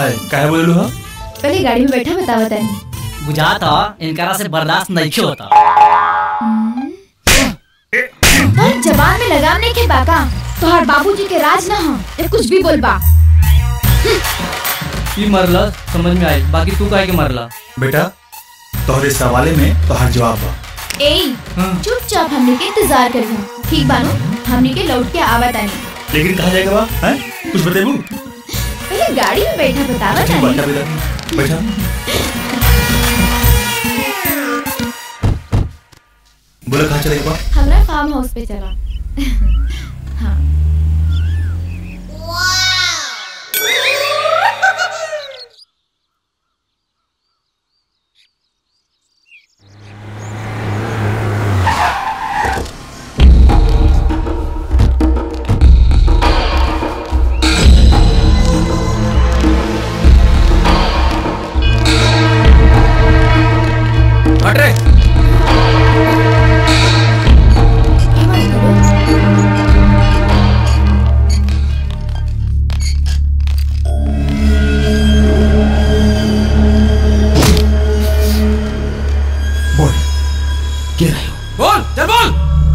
है काहे बोलू हो पहले गाड़ी में बैठा बतावा तानी बुझात ह इनकरा से बर्दाश्त नहीं होता और जवान में लगाम नहीं के बाका तोहर बाबूजी के राज ना हो ये कुछ भी बोल बा ई मरला समझ में आई बाकी तू काहे के मरला बेटा तोहरे सवाले में तोहर जवाब बा ए चुपचाप हमने के इंतजार करियो ठीक बानो हमने के लौट के आवा तानी लेकिन कहा जाएगा बा हैं कुछ बतेबू पहले गाड़ी में बैठा बतावा ठीक बा तानी बेटा बैठा बोला कहाँ चलेगा बा हमरा फार्म हाउस पे चला हाँ हट रे बोल के रहे हो बोल चल बोल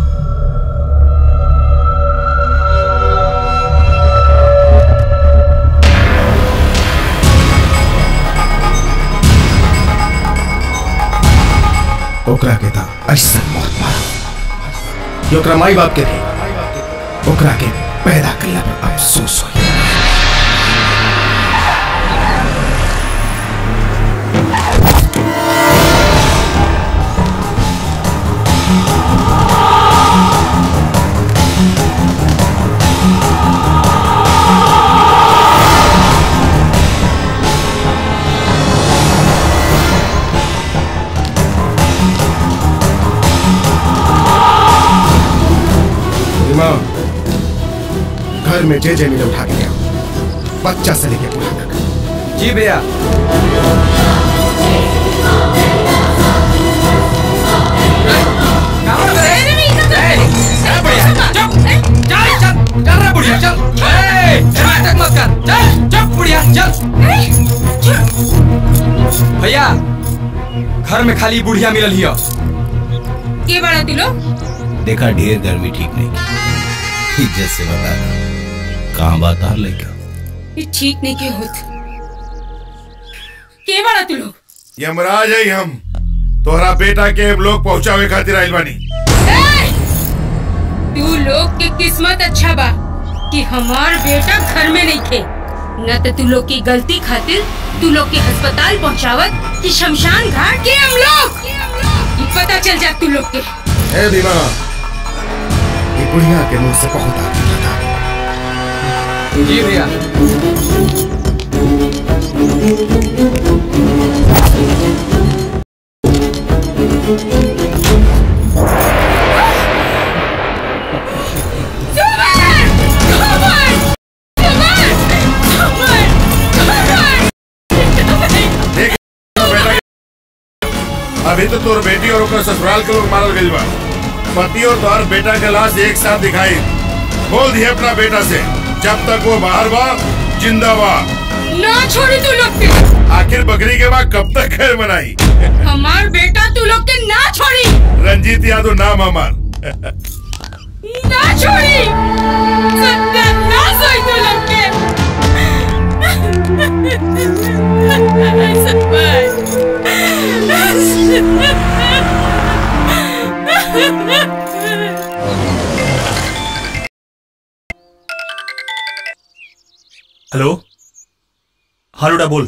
ओकरा के था ऐसा मौत मारा कि ओकरा माई बाप के भी ओकरा के पैदा कइला पर अफसोस होई इमाम घर में जे जे मिले उठा के ले आओ बच्चा से लेके बूढ़ा तक जी भैया भैया घर में खाली बुढ़िया मिलल हिया के बड़ा तू लोग देखा ढेर गर्मी ठीक नहीं की इज्जत से बता रहा कहाँ बात आ लड़का ये ठीक नहीं के होत के बड़ा तू लोग यमराज है हम तोहरा बेटा के हम लोग पहुंचावे खातिर आइल बानी ए! तू लोग के किस्मत अच्छा बा कि हमार बेटा घर में नहीं थे न तो तू लोग की गलती खातिर तू लोग के अस्पताल पहुंचावत कि शमशान घाट के हम लोग ये पता चल जा तू लोग के ए बीमा ये बुढ़िया के मुंह से बहुत आ गया था जी भैया देख बेटा के- अभी तो तोर बेटी और ओकर ससुराल के लोग मारल गइल बा पति और तोहर बेटा के लाश एक साथ दिखाई बोल दिए अपना बेटा से जब तक वो बाहर बा जिंदा बा ना छोड़ी तू लोग के आखिर बकरी के बाद कब तक खैर मनाई हमार बेटा तू लोग के ना छोड़ी रंजीत यादव नाम हमार ना छोड़ी सत्यानाश होई तू लोग के हेलो हाँ लुटा बोल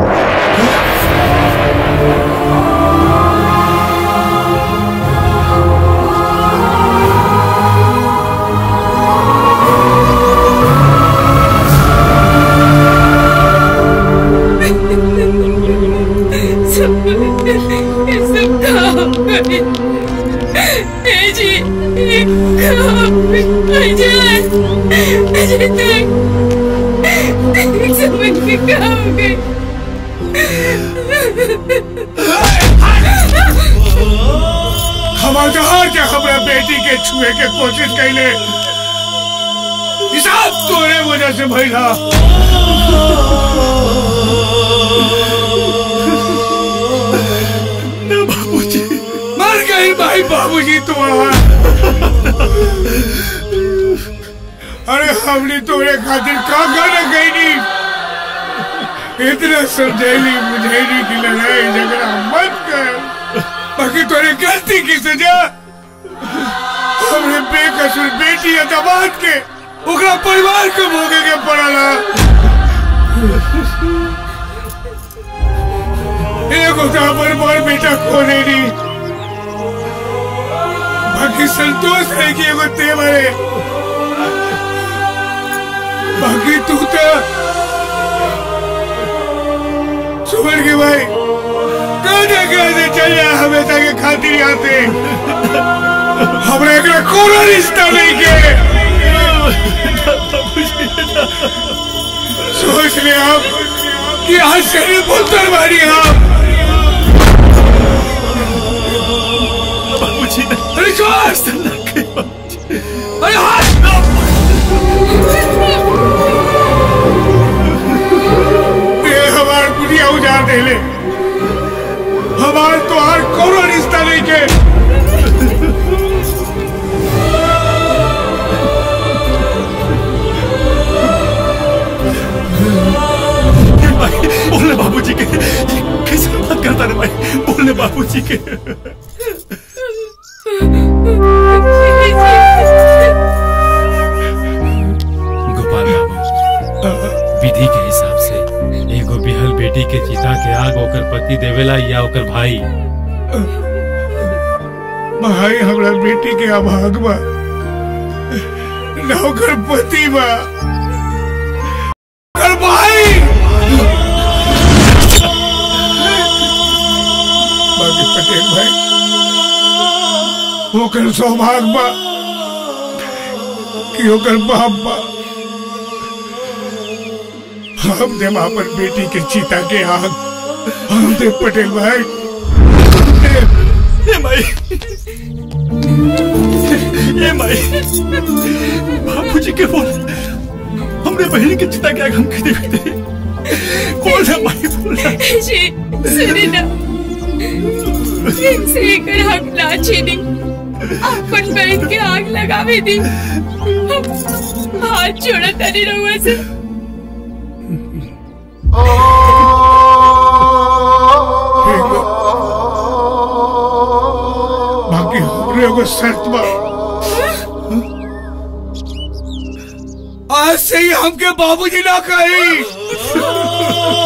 हमार जहार के हमरा बेटी के छुए के कोशिश कैले ई सब तोरे वजह से भइला बाबूजी तुम्हारा अरे हमने तोरे खातिर का गाना गईनी इतना समझैली बुझैली की लड़ाई झगड़ा मत कर बाकी तोरे गलती की सजा हमरे बेकसूर बेटी या दामाद के ओकरा परिवार के भोगे के पड़ला एगो तो हमर बड़ बेटा खोने नी बाकी संतोष है कि एगो ते मरे बाकी तू तो सुमन के भाई कहने कहने चल जा हमेशा के खातिर आते हमरा एकरा कोनो रिश्ता नहीं के सोच ले आप कि आज शरीर बोलतर मारी आप अरे श्वास अरे हाथ ये हमार दुनिया उजाड़ दे ले हमार तो हर कोनो रिश्ता नहीं के बोलने बाबूजी के कैसे बात करता रे भाई बोलने बाबूजी के गोपाल बाबू विधि के हिसाब से एगो बिहल बेटी के चिता के आग ओकर पति देवेला या ओकर भाई भाई हमरा बेटी के अभाग बा नौकर पति बा ओकर भाई बाकी पटेल भाई ओकर सौभाग्य बा कि ओकर बाप बा हम दे अपन बेटी के चिता के आग हम दे पटेल भाई ए माई ए माई बाबूजी के बोल हमरे बहन के चिता के आग हम खरीदे खरीदे बोल ना माई बोल ना जी सुनी ना इनसे एकर हक ना छीनी अपन बहन के आग लगावे दी हम हाथ जोड़ा तनी रहुआ से ठीक बा। बाकी हमरे एगो शर्त बा आज से ही हमके बाबूजी ना कही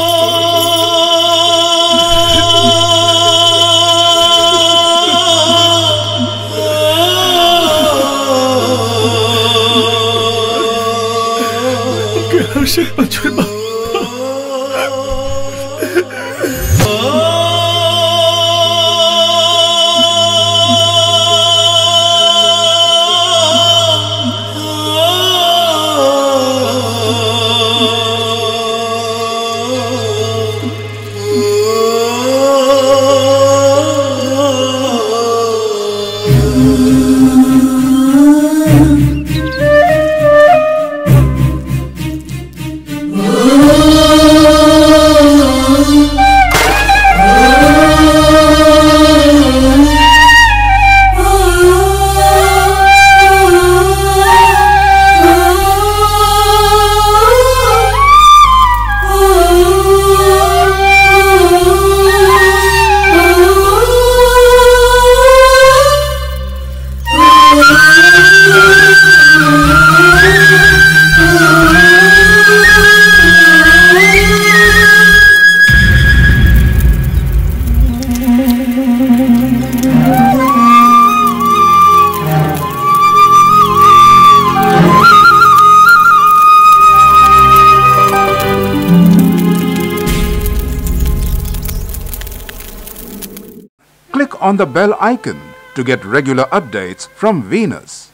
हर्षित बचपन बा Click on the bell icon to get regular updates from Venus.